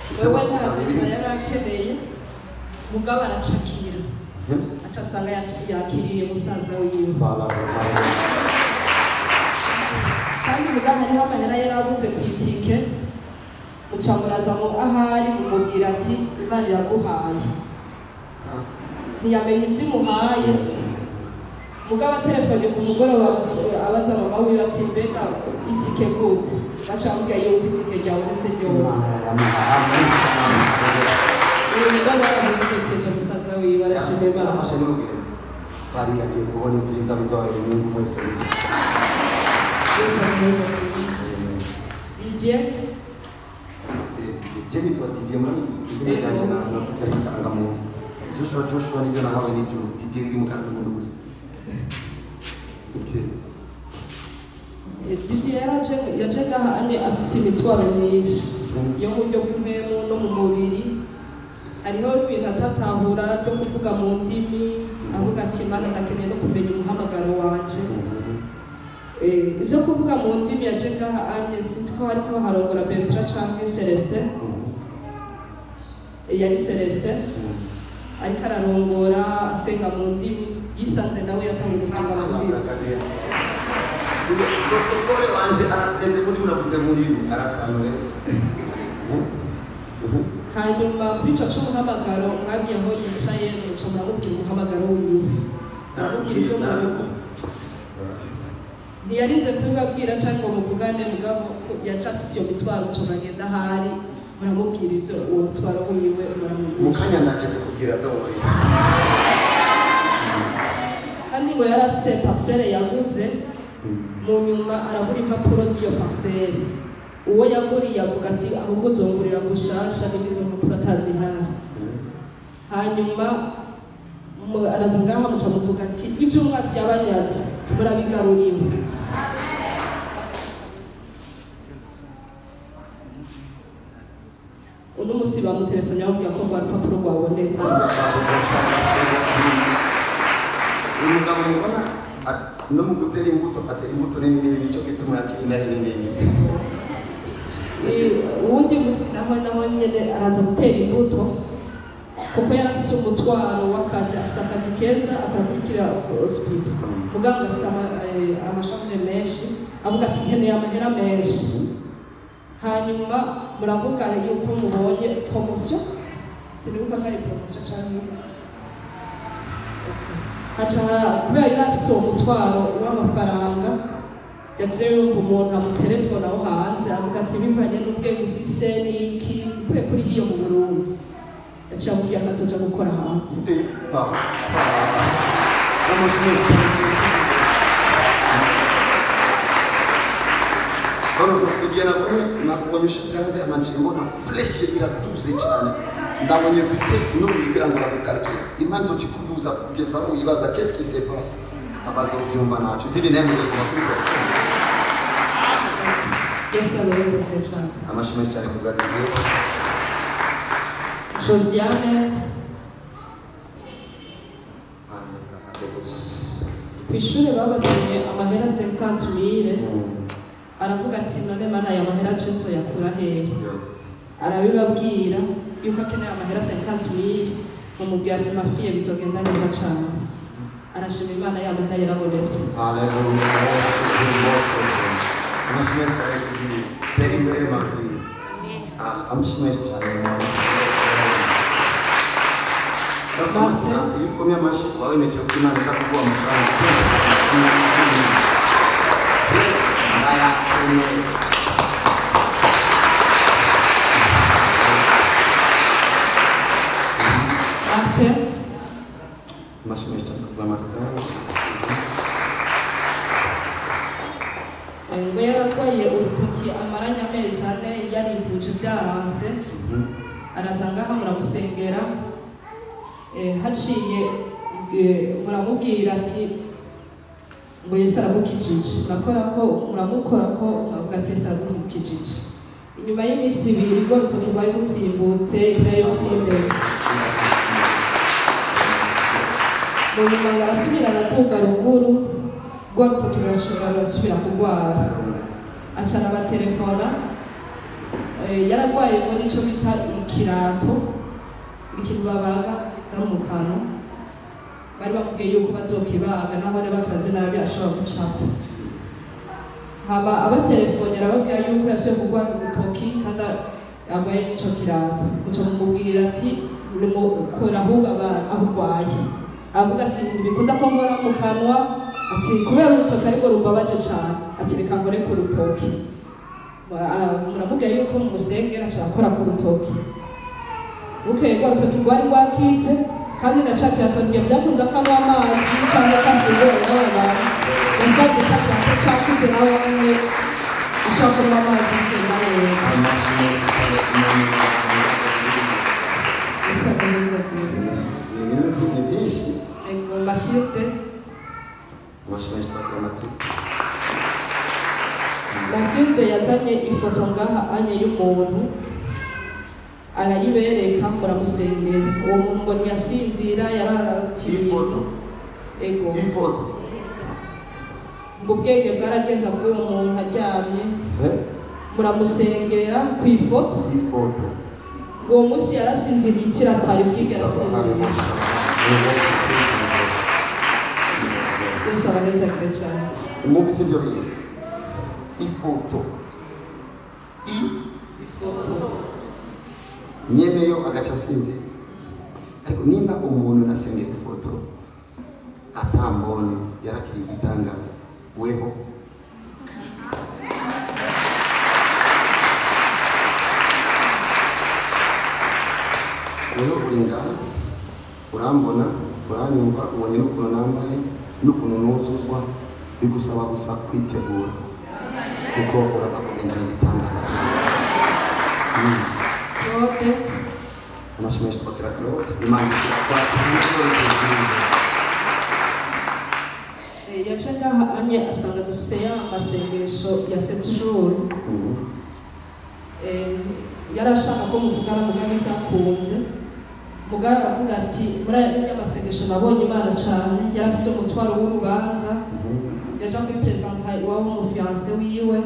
wewe nta visa yari akeneye mugabo aracakira aca asanga yac- yakiriye musaza wiwe kandi mugabo hariho amahera yari aguze ku itike muca muraza mu ahari mumubwira ati imana iraguhaye ntiyamenya ibyo imuhaye mugabo telefone ku mugoroba abas- abaza mama wiwe ati mbega itike gute baca bamubwira yuko itike ryabonetse ryose ubu rero baramutekereje musaza wiwe arashima imana twari yagiye kubona ibyiza bizabera inyungu mwese Yesu ameze Didier jeni tuwatigiye muri izina ryanjye na nasize itangamuntu joshua joshua nibyo nahawe n'ijuru tigiye riri mu kanwa n'umuntu gusa Okay. Didier yaraje yaje ngaha ane afise imitwaro myinshi yo mu buryo bw'impemu no mu mubiri hariho ibintu atatahura byo kuvuga mu ndimi avuga ati mana ndakeneye no kumenya umuhamagaro wanje Eh, ibyo kuvuga mu ndimi yaje ngaha ane sinzi ko hariko harongora Bertrand canke Celestin Eh, yari Celestin ariko ararongora asenga mu ndimi yisanze nawe yatangiye gusenga mu ndimi protokole wanje arasenze muri uravuze mu ndimi arakanure hanyuma kuri ico c'umuhamagaro mwagiye aho yicaye muca muramubwira umuhamagaro wiwe muramubwira ivyo murugo ntiyarinze kubibabwira cyangwa ngo muvugane mugabo ko yaca afise iyo mitwaro muca muragenda ahari muramubwira ivyo uwo mutwaro wiwe mu muramwigisha kanya naje kukubwira dore kandi ngo yari afise parcelle yaguze mu nyuma arabura impapuro z'iyo parcelle uwo yaguriye avuga ati ahubwo uzongurira gushasha n'izo mpapuro atazihari hanyuma mu- araza ngaha muca muvuga ati ibyo umwasi yabanyaze murabigaruriwe uno musi bamutelefone bamubwira ko rwa rupapuro rwabonetse uyu mugabo mubona at- no mu gutera imbuto atera imbuto nini nini nicyo gituma yakira nini nini Eh, uwundi musi naho naho nyene araza gutera imbuto kuko yari afise umutwaro w'akazi afise akazi keza akarakurikira hospital muganga afise ama- eh, amashambre menshi avuga ati nkeneye amahera menshi hanyuma muravuga yuko mubonye promotion sinibuka ko ari promotion canke haca kubera yari afise uwo mutwaro w'amafaranga yaje yumva umuntu amutelefona aho hanze avuga ati bivanye n'ubwenge ufise n'iki ukwiye kuri hiyo mu burundi yaciye amubwira ko azoja gukora hanze igihe nabonye nakubonye ushitse hanze amanje mbona fureshi iratuze cyane ndabonye vitesi n'ubwigera ngo uragukarikira imana izokikuduza kugeza aho wibaza qu'est-ce qui se passe abazovyumva naco izindi ntebe zizima kubikora yesu abereze kure cane amashimwe cyane ku bwagize josiane ku ishuri babatumye amahera 50 mille aravuga ati none mana aya mahera nce nzoyakura hehe arabibabwira yuko akeneye amahera 50 mille mumubwira ati mafiye bizogenda neza cane arashima imana ya mahera yarabonetse Haleluya. Amashimwe cyane kugira tera imbere makuru. Amashimwe cyane. Martin. Iyo ukomye amashyi wawe nicyo kimana iza kuguha amafaranga. Nayakeneye. Martin Amashimwe cyane kuguha amafaranga. eh, ngo yararwaye urutoki amaranye amezi ane yarivuje byaranse araza ngaha muramusengera eh, haciye eh, muramubwira ati ngo yesu aramukijije murakora ko muramukora ko muravuga ati yesu aramukijije inyuma y'iminsi ibiri rwo rutoki rwari ruvyimbutse ivyayo vy'imbere mu nyuma ngo arasubira aratunga ruguru rwa rutoki rurashobora rurasubira kurwara aca arabaterefona Eh, yararwaye ngo nicyo bita ikirato ikintu babaga za mu kanwa bari bamubwiye yuko bazokibaga naho ne bakibaze nabi ashobora gucapfa haba abatelefone arababwira yuko yasuye kurwara urutoki kandi arwaye n'ico kirato guca mumubwira ati kora ahubwo aba- aho urwaye aravuga ati ntibikunda ko nkora mu kanwa ati kubera urutoki ariko rumbabaje cane ati reka nkore ku rutoki Ba- muramubwira yuko mumusengera aca akora ku rutoki bukeye rwa rutoki rwari rwakitse kandi na ca kirato ntivyakunda ko anywa amazi canke ko afungura y'abo bantu yasanze ca kirato cakitse nawe nyene ashobora kunywa amazi bigenda neza amashyi menshi cyane ku muntu bisa neza rwose ni ibintu byinshi byinshi ego matilde amashyi menshi twakira amatsiko matilde yazanye ifoto ngaha anye y'umuntu arayibereka muramusengera uwo muntu ngo ntiyasinzira yararatiye ifoto ego ifoto ngo ubwenge bwaragenda bw'uwo muntu aryamye Eh? muramusengera ku ifoto ifoto uwo munsi yarasinziriye itira atari bwigera asinzira yesu abanezagire cyane umwumvise ibyo bintu ifoto i ifoto nyemeyo agaca asinzira ariko nimba umuntu nasengera ifoto atambone yarakiriye igitangaza weho weho uri ngaha urambona uranyumva ubonye n'ukuntu nambaye n'ukuntu nuzuzwa bigusaba gusa kwitegura kuko uraza kugendana igitangaza Mm. claude amashyi menshi twakira claude imana ikwakira n'ibikoresho byiza eh, yaje ngaha anye asanga dufise ya masengesho ya sept jours Mhm. Eh, yari ashaka ko muvugana mugabo byakunze mugabo aravuga ati muri aya masengesho nabonye imana cyane yari afise umutwaro w'urubanza Mhm. yaja kwipresenta iwabo w'umufiyanse wiwe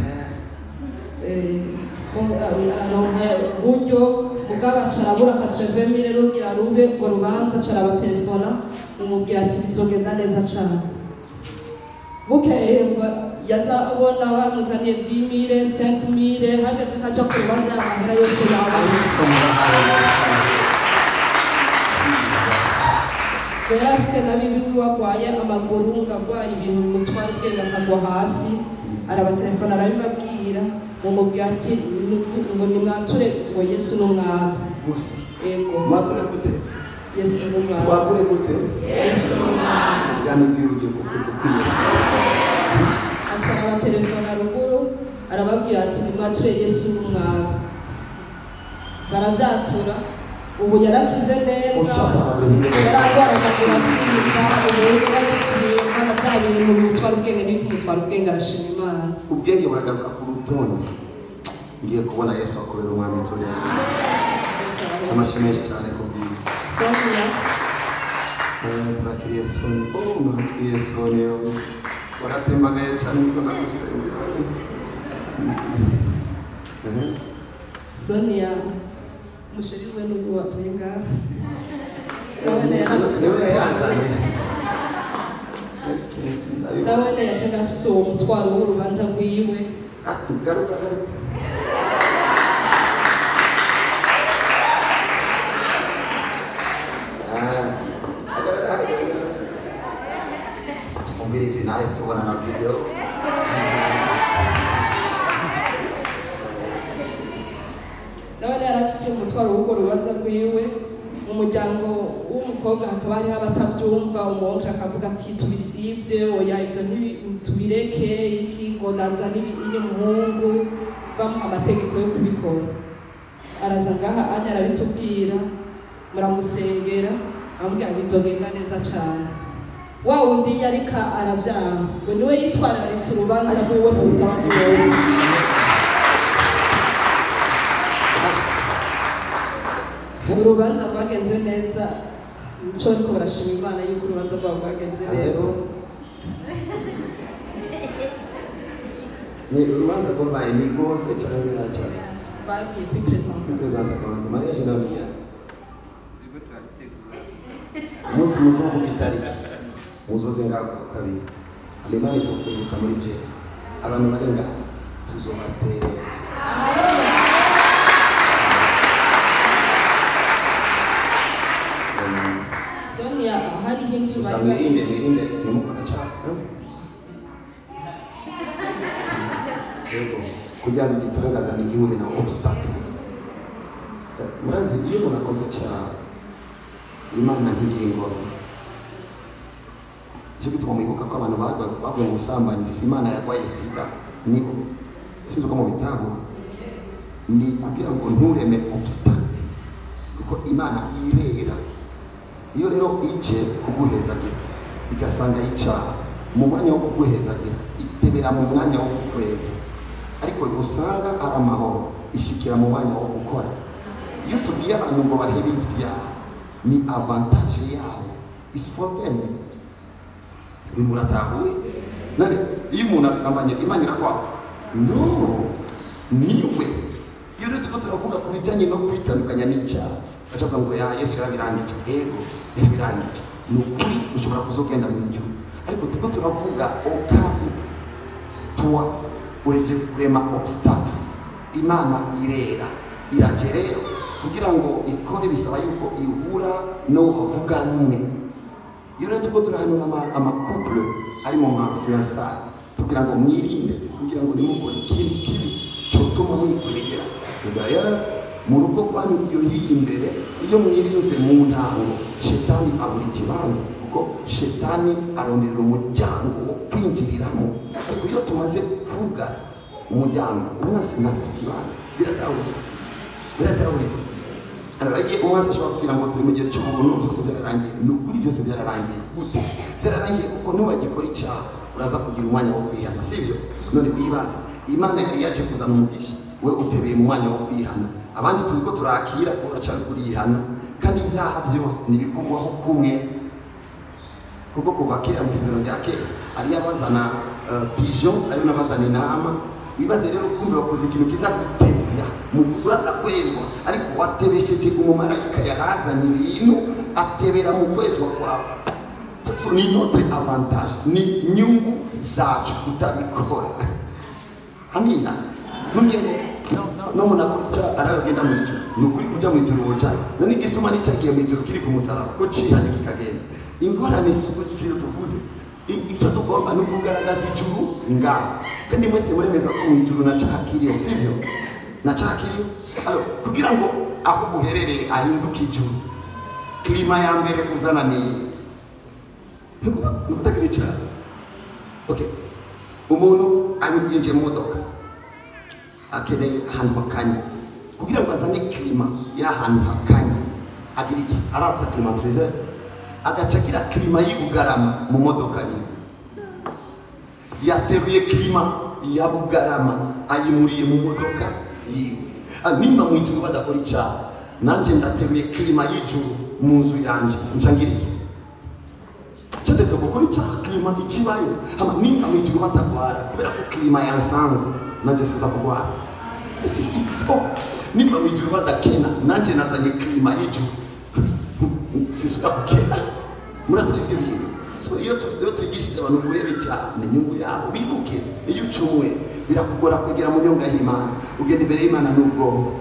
Eh, ko- aronka uburyo mugabo aca arabura akatrevemire rugira rube urwo rubanza aca arabaterefona umubwira ati bizogenda neza cane bukeye ngo yaza abona bamuzaniye dimire senkmire hageze nkaja ku rubanza y'amahera yose yababuze rero afise na bibi wagwaye amaguru ngo agwaye ibintu bimutwara ubwenge akagwa hasi arabaterefona arabibabwira mumubwira ati "Nitu- ngo nimwature ngo yesu ni umwami gusa ego mwature gute yesu ni umwami twature gute yesu ni umwami ubwami bwiwe ugiye gukwiye aca arabaterefona ruguru arababwira ati nimwature yesu ni umwami barabyatura ubu yarakize neza yararwara amaguru abyimba ubu yarakibyimba na bya bintu bimutwara ubwenge n'ibikumutwara ubwenge arashima imana ubwenge buragaruka ku rutonde ngiye kubona yesu akubera umwami w'itorero Yesu arakoze. amashyi menshi cyane ku bwiwe sonia Eh, turakiriye soni oh murakiriye soni yo waratembagaye cyane niko ndagusengera Mhm. sonia musheri we n'ubwo wapfuye ngaha nabone yarafise niwe umutwaro yazanye Okay, ndabibona. nabone yacaga afise uwo mutwaro w'urubanza rwiwe Ah, garuka garuka Ah, hagarara hagarara twumvirize nawe tubona na video nabone yarafise umutwaro w'urwo rubanza rwiwe mu muryango w'umukobwa hakaba hariho abatavyumva umuwonkere akavuga ati tubisivye oya ivyo ntibi- tubireke iki ngo nazane ibinye umuhungu bamuha amategeko yo kubikora araza ngaha ane arabitubwira muramusengera amubwira ngo bizogenda neza cane wa wundi yarika aravyanga ngo niwe yitwararitse urubanza rwiwe ku butaka bwose urubanza rwagenze neza nico ariko barashima imana yuko urubanza rwabo rwagenze neza ni urubanza rwabaye ni rwose cyangwa nacyo bagiye kwipresenta perezida kamanzi mariya jinamiya turiko turabitegura umunsi muzovuga itariki muzoze ngaho ku wa kabiri hanyuma nizo kwibuka muri je abantu bari ngaho tuzobatere sonia hariho inzu gusa bari bari mwirinde mwirinde ntimukora cyane yego kugira ngo igitangaza ntigihure na obstacle murazi iyo umuntu akoze icyaha imana ntigire ingorane nicyo gituma mwibuka ko abantu bagwa- baguye mu busambanyi si imana yarwaye sida nibo sinzi uko mubitahura ni kugira ngo ntureme obstacle kuko imana irera iyo rero ije kuguhezagira igasanga icyaha mu mwanya wo kuguhezagira itebera mu mwanya wo kukweza ariko usanga ari amahoro ishikira mu mwanya wo gukora iyo tubwiye abantu ngo bahebe ibyaha ni avantage yabo is for them simuratahuye none iyo umuntu asambanye imana irarwara no niwe iyo rero turiko turavuga ku bijyanye no kwitandukanya n'icyaha bacavuga ngo ya yesu yarabirangije ego yarabirangije ni ukuri ushobora kuzogenda mu ijuru ariko turiko turavuga okamu tuwa uretse kurema obstacle imana irera iraje rero kugira ngo ikore bisaba yuko ihura n'uwo bavuga rumwe iyo rero turiko turahanura ama- amakouple ari mu mafiansaye tugira ngo mwirinde kugira ngo nimukore ikintu kibi cyotuma mwikuregera edaya mu rugo rwanyu iyo hiyi imbere iyo mwirinze mu ntango shetani abura ikibanza kuko shetani aronderera umuryango wo kwinjiriramo ariko iyo tumaze kugara umuryango umwasi ntafise ikibanza biratahuritse biratahuritse Alors, igihe umwasi ashobora kugira ngo turi mu gihe cy'ubuntu byose byararangiye ni ukuri byose byararangiye gute byararangiye kuko nubagikora icyaha uraza kugira umwanya wo kwihana sibyo none wibaza imana yari yaje kuzana umugisha we utebeye mu mwanya wo kwihana abandi turi ko turakira uracari kurihana kandi ibyaha byose ntibikugwaho kumwe kuko kuva kera mu isezerano rya kera ariyo abazana uh, pigeon ariyo n'abazana intama wibaze rero kumbe wakoze ikintu kiza gutebya mu uraza kwezwa ariko watebesheje umumarayika yarazanye ibintu atebera mu kwezwa kwawe so ni notre avantage ni inyungu zacu kutabikora amina nubwo ngo no- no- no umuntu akora icyaha aragenda mu ijuru ni ukuri kujya mu ijuru wojayo none igisuma n'icyagiye mu ijuru kiri ku musaraba ko cihanye kikagenda ingorane si ziro tuvuze I- icyo tugomba ni ukugaragaza ijuru ngaho kandi mwese muremeza ko mu ijuru na cyaha kiriho sibyo na cyaha kiriho Alors, kugira ngo aho muherereye ahinduke ijuru klima ya mbere uzana ni ni ukutagira icyaha okay umuntu yinjiye mu modoka akeneye ahantu hakanye kugira ngo azane klima y'ahantu hakanye agira iki aratsa klimatirize agaca agira klima y'ubugarama mu modoka yiwe yateruye klima ya bugarama ayimuriye mu modoka yiwe Ah, nimba mu ijuru badakora icyaha nanjye ndateruye klima y'ijuru mu nzu yanjye nca ngira iki cyandika gukora icyaha klima ikibayo hama nimba mu ijuru batagwara kubera ko klima yansanze nanjye siza kugwara It's- it's- it's so. nimba mu ijuru badakena nanjye nazanye klima y'ijuru sisubira gukena muratora ibyo bintu so iyo tu- iyo twigishije abantu guhera icyaha ni inyungu yabo bibuke iyo ucumuye birakugora kwegera mu nyunga y'imana ugenda imbere y'imana n'ubwoba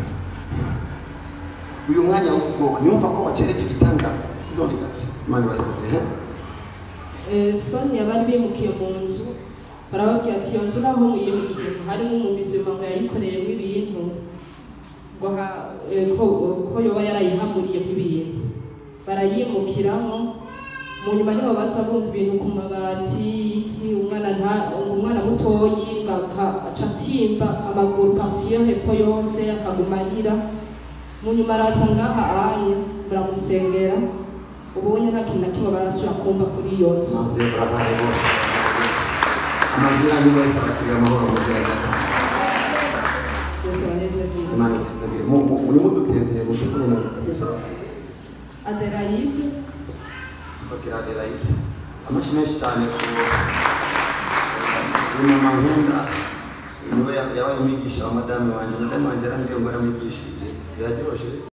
uyu mwanya w'ubwoba niwumva ko wakeretse igitangaza zone gati imana ibayizanire Eh, sonia bari bimukiye mu nzu barababwira ati iyo nzu naho muyimukiyemo harimo umubizima ngo yayikoreyemo ibintu ngo ha- eh, ko ko yoba yarayihamuriyemo ibintu barayimukiramo mu nyuma niho baza bumva ibintu ku mabati iki umwana nta umwana mutoyi ngo aka- aca atimba amaguru parti yo hepfo yose akaguma arira mu nyuma araza ngaha anye baramusengera ubonye nta kintu na kimwe barasubira kumva kuri iyo nzu maze barahari bose amajwi yanyu wese abakiriya amahoro mugerageza byose banezerwa imana ibayizanire murimo dutembeye mu by'ukuri ni sisa adelaide twakira adelaide amashyi menshi cyane ku uyu mama nkunda niwe yabaye umwigisha wa madame wanjye madame wanjye yarambwiye ngo aramwigishije biraryoshe